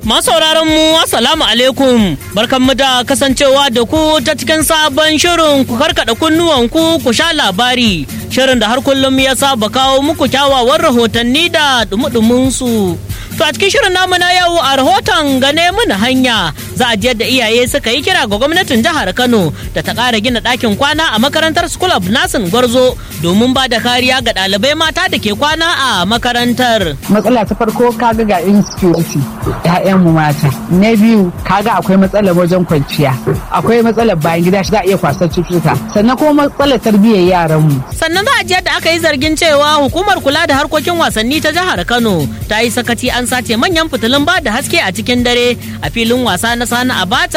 Masu sauraron mu assalamu alaikum barkanmu da kasancewa da ku ta cikin sabon shirin ku karkada kunnuwan ku ku sha labari shirin da har kullum ya saba kawo muku kyawawan rahotanni da dumudumin su. To a cikin shirin namu na yau a rahoton gane mana hanya za a ji yadda iyaye suka yi kira ga gwamnatin jihar Kano da ta ƙara gina ɗakin kwana a makarantar School of Nursing Gwarzo domin ba da kariya ga ɗalibai mata da ke kwana a makarantar. matsala ta farko kaga ga insecurity mu mata na biyu kaga akwai matsalar wajen kwanciya akwai matsalar bayan gida za a iya kwasar cututtuka sannan kuma matsalar tarbiyyar yaran mu Sannan za a ji yadda aka yi zargin cewa hukumar kula da harkokin wasanni ta jihar Kano ta yi sakaci an sace manyan fitilun ba da haske a cikin dare a filin wasa na Sani Abata